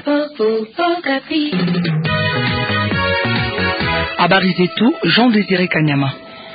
Habari zetu Jean Désiré Kanyama.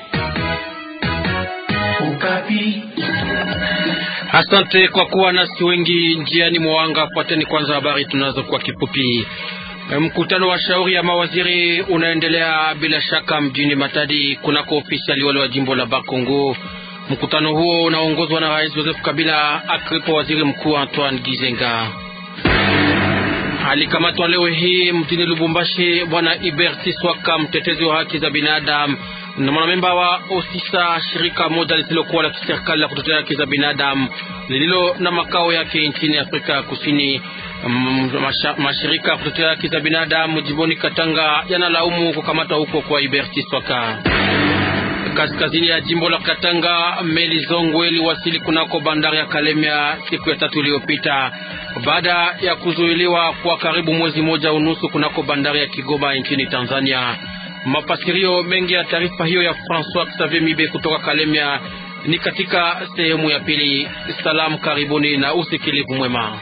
Asante kwa kuwa nasi wengi njiani mwanga. Fuateni kwanza habari tunazo kwa kifupi. Mkutano wa shauri ya mawaziri unaendelea bila shaka mjini Matadi kunako ofisi aliwali wa jimbo la Bakongo. Mkutano huo unaongozwa na Rais Joseph Kabila akiwepo waziri mkuu Antoine Gizenga. Alikamatwa leo hii mjini Lubumbashi bwana Iberti Swaka, mtetezi wa haki za binadamu na mwanamemba wa OSISA, shirika moja lisilokuwa la kiserikali la kutetea haki za binadamu lililo na makao yake nchini Afrika ya Kusini. Mashirika ya kutetea haki za binadamu jimboni Katanga yanalaumu kukamatwa huko kwa Iberti Swaka. Kaskazini ya jimbo la Katanga, meli Zongwe iliwasili kunako bandari ya Kalemia siku ya tatu iliyopita baada ya kuzuiliwa kwa karibu mwezi moja unusu kunako bandari ya Kigoma nchini Tanzania. Mafasirio mengi ya taarifa hiyo ya François Xavier Mibe kutoka Kalemia ni katika sehemu ya pili. Salamu, karibuni na usikilivu mwema.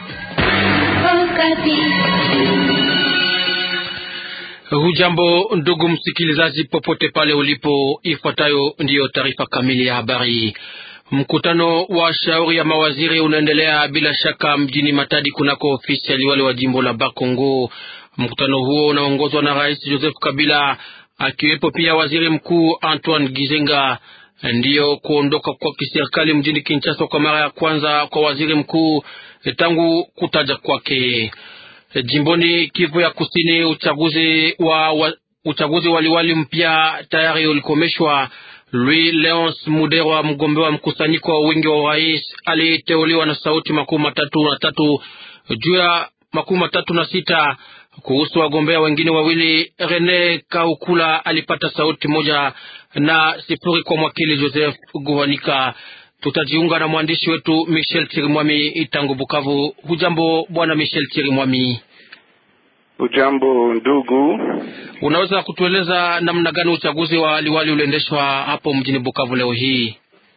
Hujambo ndugu msikilizaji, popote pale ulipo, ifuatayo ndiyo taarifa kamili ya habari. Mkutano wa shauri ya mawaziri unaendelea bila shaka mjini Matadi kunako ofisi ya liwali wa jimbo la Bakongo. Mkutano huo unaongozwa na Rais Joseph Kabila akiwepo pia waziri mkuu Antoine Gizenga. Ndiyo kuondoka kwa kiserikali mjini Kinshasa kwa mara ya kwanza kwa waziri mkuu tangu kutaja kwake. Jimboni Kivu ya Kusini, uchaguzi wa, wa uchaguzi wa liwali mpya tayari ulikomeshwa. Louis Leonce Muderwa, mgombea wa mkusanyiko wa wingi wa urais, aliteuliwa na sauti makumi matatu na tatu juu ya makumi matatu na sita. Kuhusu wagombea wengine wawili, Rene Kaukula alipata sauti moja na sifuri kwa mwakili Joseph Guhanika. Tutajiunga na mwandishi wetu Michel Chirimwami tangu Bukavu. Hujambo bwana Michel Chirimwami? Ujambo ndugu, unaweza kutueleza namna gani uchaguzi wa liwali uliendeshwa hapo mjini Bukavu leo hii?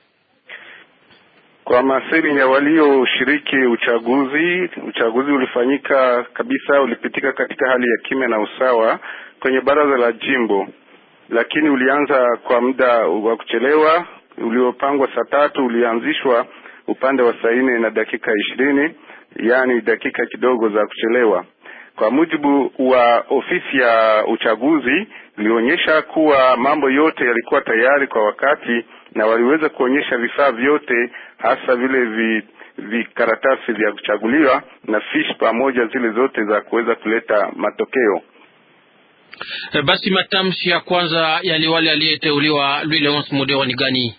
Kwa masemi ya walioshiriki uchaguzi, uchaguzi ulifanyika kabisa, ulipitika katika hali ya kimya na usawa kwenye baraza la jimbo, lakini ulianza kwa muda wa kuchelewa. Uliopangwa saa tatu ulianzishwa upande wa saa nne na dakika ishirini, yaani dakika kidogo za kuchelewa. Kwa mujibu wa ofisi ya uchaguzi, ilionyesha kuwa mambo yote yalikuwa tayari kwa wakati na waliweza kuonyesha vifaa vyote, hasa vile vi vikaratasi vya kuchaguliwa na fish pamoja zile zote za kuweza kuleta matokeo. E, basi matamshi ya kwanza ya liwali aliyeteuliwa Louis Leonce Muderwa ni gani?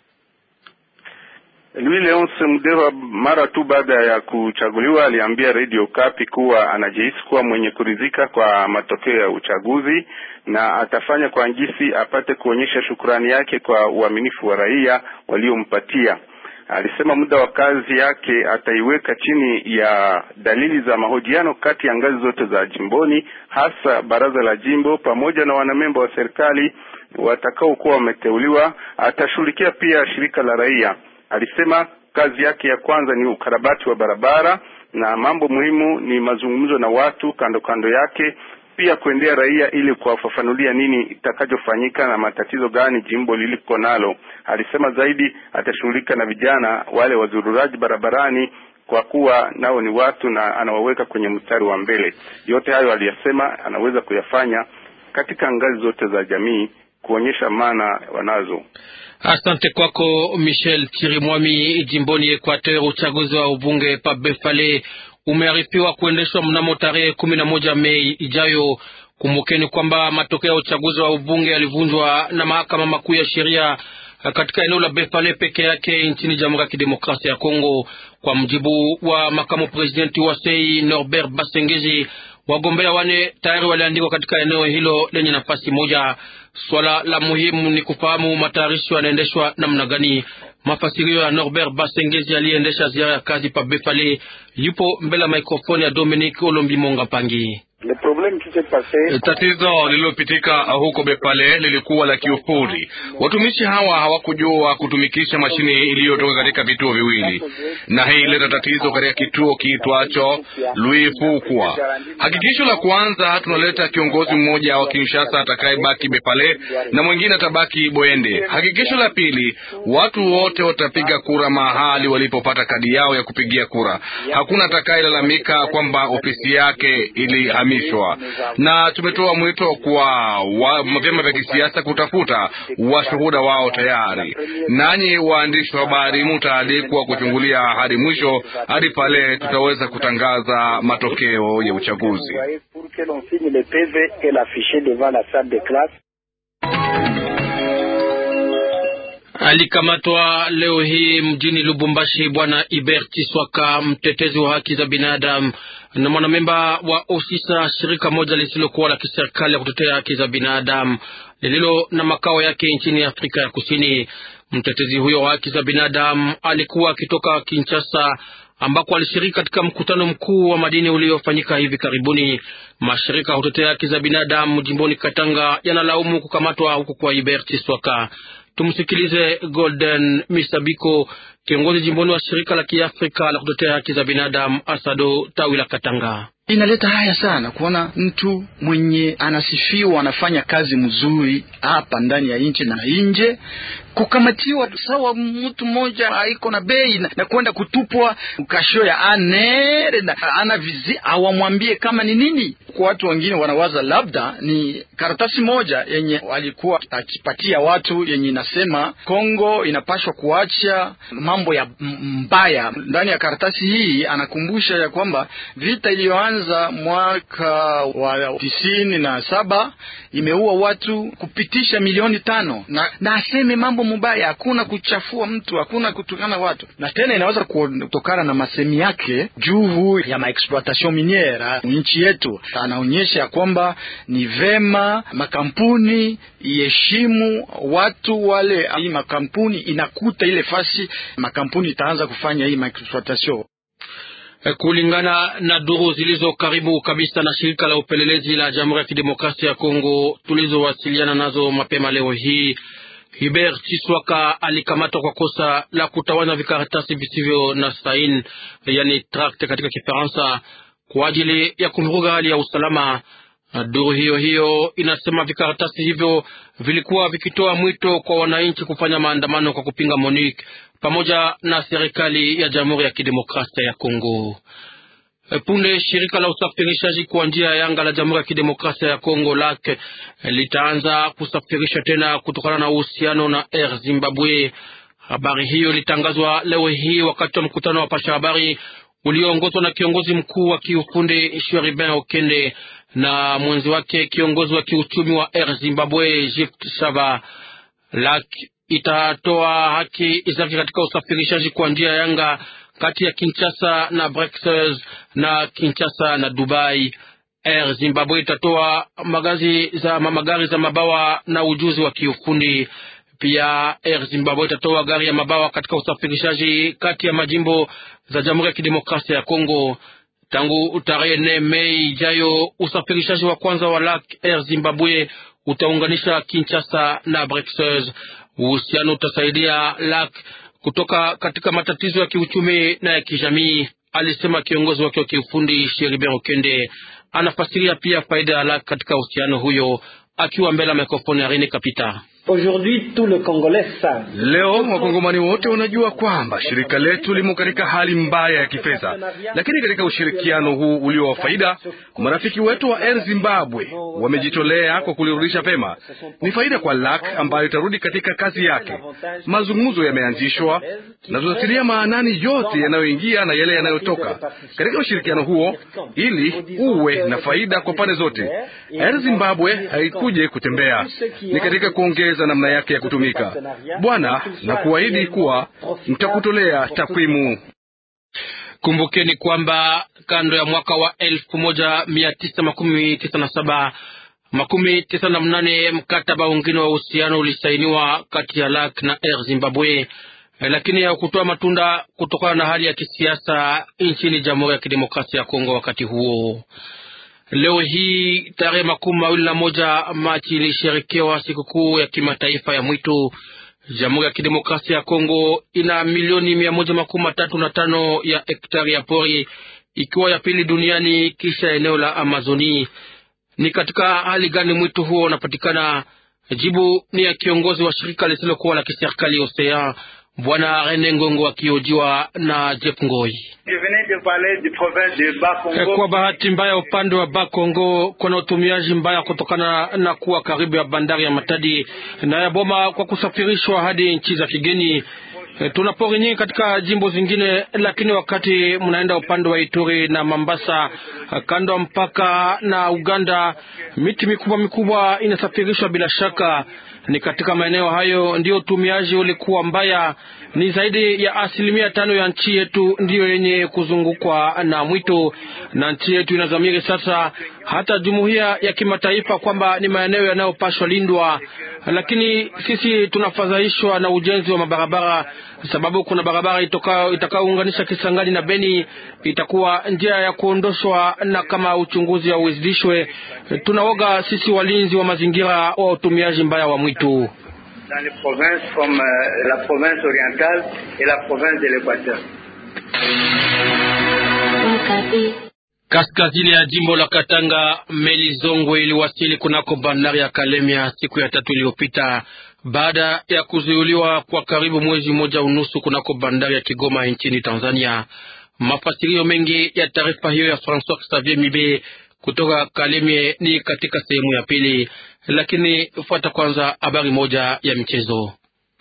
Louis Leonce Muderwa mara tu baada ya kuchaguliwa aliambia Radio Kapi kuwa anajihisi kuwa mwenye kuridhika kwa matokeo ya uchaguzi na atafanya kwa ngisi apate kuonyesha shukrani yake kwa uaminifu wa raia waliompatia. Alisema muda wa kazi yake ataiweka chini ya dalili za mahojiano kati ya ngazi zote za jimboni, hasa baraza la jimbo pamoja na wanamemba wa serikali watakaokuwa wameteuliwa. Atashughulikia pia shirika la raia. Alisema kazi yake ya kwanza ni ukarabati wa barabara na mambo muhimu ni mazungumzo na watu kando kando yake, pia kuendea raia ili kuwafafanulia nini itakachofanyika na matatizo gani jimbo liliko nalo. Alisema zaidi atashughulika na vijana wale wazururaji barabarani, kwa kuwa nao ni watu na anawaweka kwenye mstari wa mbele. Yote hayo aliyasema anaweza kuyafanya katika ngazi zote za jamii kuonyesha maana wanazo. Asante kwako Michel Chirimwami. Jimboni Equateur, uchaguzi wa ubunge pa Befale umearifiwa kuendeshwa mnamo tarehe kumi na moja Mei ijayo. Kumbukeni kwamba matokeo ya uchaguzi wa ubunge yalivunjwa na mahakama makuu ya sheria katika eneo la Befale peke yake nchini Jamhuri ya Kidemokrasia ya Kongo. Kwa mjibu wa makamu presidenti wa Sei Norbert Basengezi, wagombea wane tayari waliandikwa katika eneo hilo lenye nafasi moja. Swala la muhimu ni kufahamu matayarisho yanaendeshwa namna gani. Mafasirio ya Norbert Basengezi aliyeendesha ziara ya kazi pa Befale yupo mbele ya mikrofoni ya Dominique Olombi Monga Pangi. Le Tatizo lililopitika huko Bepale lilikuwa la kiufundi. Watumishi hawa hawakujua kutumikisha mashine iliyotoka katika vituo viwili, na hii ileta tatizo katika kituo kiitwacho Louis Fukwa. Hakikisho la kwanza, tunaleta kiongozi mmoja wa Kinshasa atakayebaki Bepale na mwingine atabaki Boende. Hakikisho la pili, watu wote watapiga kura mahali walipopata kadi yao ya kupigia kura. Hakuna atakayelalamika kwamba ofisi yake ilihamishwa, na tumetoa mwito kwa vyama vya kisiasa kutafuta washuhuda wao tayari. Nanyi waandishi wa habari mutaalikwa kuchungulia hadi mwisho, hadi pale tutaweza kutangaza matokeo ya uchaguzi. Alikamatwa leo hii mjini Lubumbashi bwana Iber Chiswaka, mtetezi wa haki za binadamu na mwanamemba wa OSISA, shirika moja lisilokuwa la kiserikali ya kutetea haki za binadamu lililo na makao yake nchini Afrika ya Kusini. Mtetezi huyo wa haki za binadamu alikuwa akitoka Kinshasa ambako alishiriki katika mkutano mkuu wa madini uliofanyika hivi karibuni. Mashirika ya kutetea haki za binadamu jimboni Katanga yanalaumu kukamatwa huko kwa Iber Chiswaka. Tumsikilize Golden Misabiko, kiongozi jimboni wa shirika la kiafrika la kutetea haki za binadamu Asado tawi la Katanga. Inaleta haya sana kuona mtu mwenye anasifiwa anafanya kazi mzuri hapa ndani ya nchi na nje, kukamatiwa sawa mtu mmoja haiko na bei na, na kwenda kutupwa kashio ya anere na ana vizi awamwambie kama ni nini. Kwa watu wengine wanawaza labda ni karatasi moja yenye walikuwa akipatia watu yenye inasema Kongo inapashwa kuacha mambo ya mbaya. Ndani ya karatasi hii anakumbusha ya kwamba vita iliyoanza mwaka wa tisini na saba imeua watu kupitisha milioni tano na, na aseme mambo mubaya, hakuna kuchafua mtu, hakuna kutukana watu, na tena inaweza kutokana na masemi yake juu ya maexploitation miniere nchi yetu. Anaonyesha ya kwamba ni vema makampuni iheshimu watu wale, hii makampuni inakuta ile fasi makampuni itaanza kufanya hii maexploitation Kulingana na duru zilizo karibu kabisa na shirika la upelelezi la Jamhuri ya Kidemokrasia ya Kongo tulizowasiliana nazo mapema leo hii, Hubert Chiswaka alikamatwa kwa kosa la kutawanya vikaratasi visivyo na saini, yani tract katika Kifaransa, kwa ajili ya kuvuruga hali ya usalama. Duru hiyo hiyo inasema vikaratasi hivyo vilikuwa vikitoa mwito kwa wananchi kufanya maandamano kwa kupinga Monique pamoja na serikali ya Jamhuri ya Kidemokrasia ya Kongo. Punde shirika la usafirishaji kwa njia ya anga la Jamhuri ya Kidemokrasia ya Kongo LAC litaanza kusafirisha tena kutokana na uhusiano na Air Zimbabwe. Habari hiyo ilitangazwa leo hii wakati wa mkutano wa pasha habari ulioongozwa na kiongozi mkuu wa kiufundi Sheribin Okende na mwenzi wake kiongozi wa kiuchumi wa Air Zimbabwe Gift Shava. LAC itatoa haki zake katika usafirishaji kwa njia ya anga kati ya Kinshasa na Brussels na Kinshasa na Dubai. Air Zimbabwe itatoa magazi za magari za mabawa na ujuzi wa kiufundi. Pia Air Zimbabwe itatoa gari ya mabawa katika usafirishaji kati ya majimbo za Jamhuri ya Kidemokrasia ya Kongo. Tangu tarehe nne Mei ijayo, usafirishaji wa kwanza wa LAC Air Zimbabwe utaunganisha Kinshasa na Brussels. Uhusiano utasaidia LAC kutoka katika matatizo ya kiuchumi na ya kijamii, alisema kiongozi wake wa kiufundi Sheribin Okende. Anafasiria pia faida ya LAC katika uhusiano huyo, akiwa mbele ya mikrofoni ya Rene Kapita. Leo wakongomani wote wanajua kwamba shirika letu limo katika hali mbaya ya kifedha, lakini katika ushirikiano huu ulio wa faida, marafiki wetu wa Air Zimbabwe wamejitolea kwa kulirudisha pema. Ni faida kwa LAC ambayo itarudi katika kazi yake. Mazungumzo yameanzishwa na tutatilia maanani yote yanayoingia na yale yanayotoka katika ushirikiano huo, ili uwe na faida kwa pande zote. Air Zimbabwe haikuje kutembea, ni katika kuongeza namna yake ya kutumika. Bwana, na kuahidi kuwa mtakutolea takwimu. Kumbukeni kwamba kando ya mwaka wa elfu moja mia tisa makumi tisa na saba makumi tisa na mnane mkataba wengine wa uhusiano ulisainiwa kati ya LAC na Air Zimbabwe, lakini hakutoa matunda kutokana na hali ya kisiasa nchini Jamhuri ya Kidemokrasia ya Kongo wakati huo. Leo hii tarehe makumi mawili na moja Machi ilisherekewa sikukuu ya kimataifa ya mwitu. Jamhuri ya Kidemokrasia ya Kongo ina milioni mia moja makumi matatu na tano ya hektari ya pori ikiwa ya pili duniani kisha eneo la Amazoni. Ni katika hali gani mwitu huo unapatikana? Jibu ni ya kiongozi wa shirika lisilokuwa la kiserikali Osea, Bwana Rene Ngongo akiojiwa na Jeff Ngoi. Kwa bahati mbaya, upande wa Bakongo kuna utumiaji mbaya kutokana na kuwa karibu ya bandari ya Matadi na ya Boma kwa kusafirishwa hadi nchi za kigeni. Tuna pori nyingi katika jimbo zingine, lakini wakati mnaenda upande wa Ituri na Mambasa, kando ya mpaka na Uganda, miti mikubwa mikubwa inasafirishwa bila shaka. Ni katika maeneo hayo ndio utumiaji ulikuwa mbaya. Ni zaidi ya asilimia tano ya nchi yetu ndiyo yenye kuzungukwa na mwito, na nchi yetu inazamiri sasa hata jumuiya ya kimataifa kwamba ni maeneo yanayopashwa lindwa, lakini sisi tunafadhaishwa na ujenzi wa mabarabara, sababu kuna barabara itakayounganisha Kisangani na Beni, itakuwa njia ya kuondoshwa, na kama uchunguzi hauizidishwe, tunaoga sisi walinzi wa mazingira wa utumiaji mbaya wa mwitu. Dans les provinces comme euh, la province orientale et la province de l'Équateur. Kaskazini ya jimbo la Katanga, meli Zongwe iliwasili kunako bandari ya Kalemia siku ya tatu iliyopita baada ya kuzuiliwa kwa karibu mwezi mmoja unusu kunako bandari ya Kigoma nchini Tanzania. Mafasirio mengi ya taarifa hiyo ya François Xavier Mibe kutoka Kalemie ni katika sehemu ya pili, lakini fuata kwanza habari moja ya michezo.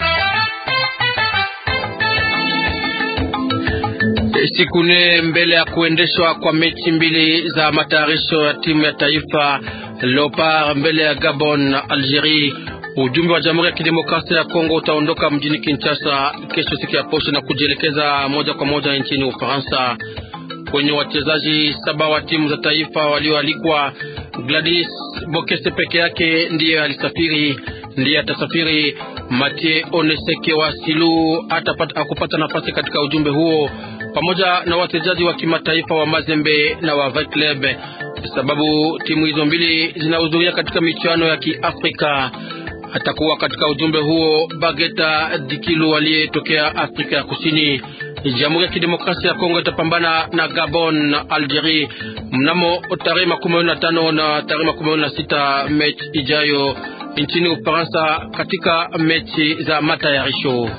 Siku nne mbele ya kuendeshwa kwa mechi mbili za matayarisho ya timu ya taifa Leopard mbele ya Gabon na Algerie, ujumbe wa Jamhuri ya Kidemokrasia ya Kongo utaondoka mjini Kinshasa kesho siku ya posho na kujielekeza moja kwa moja nchini Ufaransa. Kwenye wachezaji saba wa timu za taifa walioalikwa, Gladys Bokese peke yake ndiye alisafiri, ndiye atasafiri. Mathieu Oneseke wa Silu akupata nafasi katika ujumbe huo pamoja na wachezaji wa kimataifa wa Mazembe na wa Vaclub, sababu timu hizo mbili zinahudhuria katika michuano ya Kiafrika. Atakuwa katika ujumbe huo Bageta Dikilu aliyetokea Afrika ya Kusini. Jamhuri ya Kidemokrasia ya Kongo itapambana na Gabon na Algerie mnamo tarehe makumi mawili na tano na tarehe makumi mawili na sita mechi ijayo nchini Ufaransa katika mechi za matayarisho.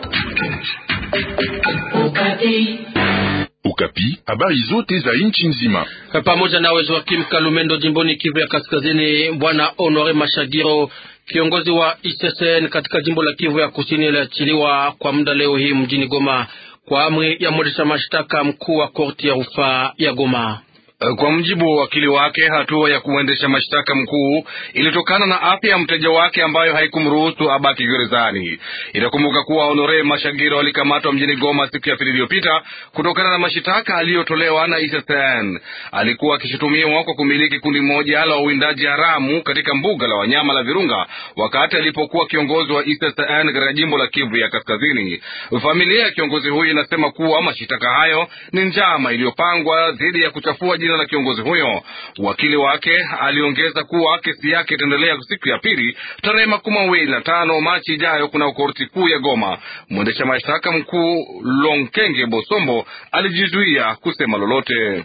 Ukapi, habari zote za nchi nzima pamoja na wezo wa Kim Kalumendo jimboni Kivu ya Kaskazini. Bwana Honore Mashagiro kiongozi wa ISSN katika jimbo la Kivu ya Kusini aliachiliwa kwa muda leo hii mjini Goma kwa amri ya mwendesha mashtaka mkuu wa korti ya rufaa ya Goma. Kwa mjibu wa wakili wake, hatua ya kuendesha mashtaka mkuu ilitokana na afya ya mteja wake ambayo haikumruhusu abaki gerezani. Itakumbuka kuwa Honore Mashagiro alikamatwa mjini Goma siku ya pili iliyopita kutokana na mashitaka aliyotolewa na ISSN. Alikuwa akishutumiwa kwa kumiliki kundi moja la uwindaji haramu katika mbuga la wanyama la Virunga wakati alipokuwa kiongozi wa ISSN katika jimbo la Kivu ya Kaskazini. Familia ya kiongozi huyu inasema kuwa mashitaka hayo ni njama iliyopangwa dhidi ya kuchafua jina la kiongozi huyo. Wakili wake aliongeza kuwa kesi yake itaendelea siku ya pili tarehe makumi mawili na tano Machi ijayo kuna korti kuu ya Goma. Mwendesha mashtaka mkuu Lonkenge Bosombo alijizuia kusema lolote.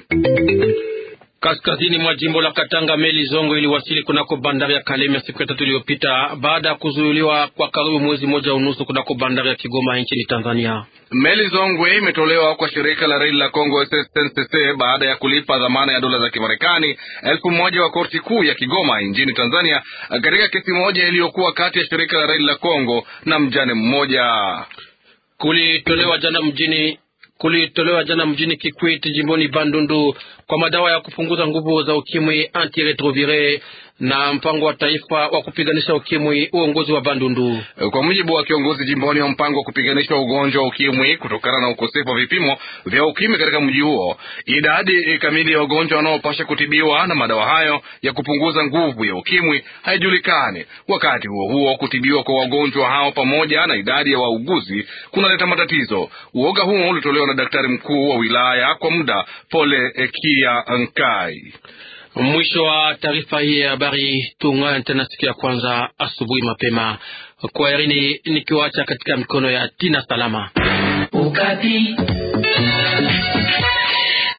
Kaskazini mwa jimbo la Katanga, meli Zongo iliwasili kunako bandari ya Kalemie siku ya tatu iliyopita baada ya kuzuiliwa kwa karibu mwezi mmoja unusu kunako bandari ya Kigoma nchini Tanzania. Meli Zongwe imetolewa kwa shirika la reli la Congo SNCC baada ya kulipa dhamana ya dola za Kimarekani elfu moja wa korti kuu ya Kigoma nchini Tanzania katika kesi moja iliyokuwa kati ya shirika la reli la Congo na mjane mmoja. Kulitolewa jana mjini kulitolewa jana mjini Kikwit jimboni Bandundu kwa madawa ya kupunguza nguvu za ukimwi antiretrovire na mpango wa taifa wa kupiganisha ukimwi uongozi wa Bandundu. Kwa mujibu wa kiongozi jimboni wa mpango wa kupiganisha ugonjwa wa ukimwi, kutokana na ukosefu wa vipimo vya ukimwi katika mji huo, idadi kamili ya wagonjwa wanaopasha kutibiwa na madawa hayo ya kupunguza nguvu ya ukimwi haijulikani. Wakati huo huo, kutibiwa kwa wagonjwa hao pamoja na idadi ya wauguzi kunaleta matatizo. Uoga huo ulitolewa na daktari mkuu wa wilaya kwa muda Pole Ekia Nkai. Mwisho wa taarifa hii ya habari. Tuungane tena siku ya kwanza asubuhi mapema. Kwa herini nikiwacha katika mikono ya Tina Salama. Ukati.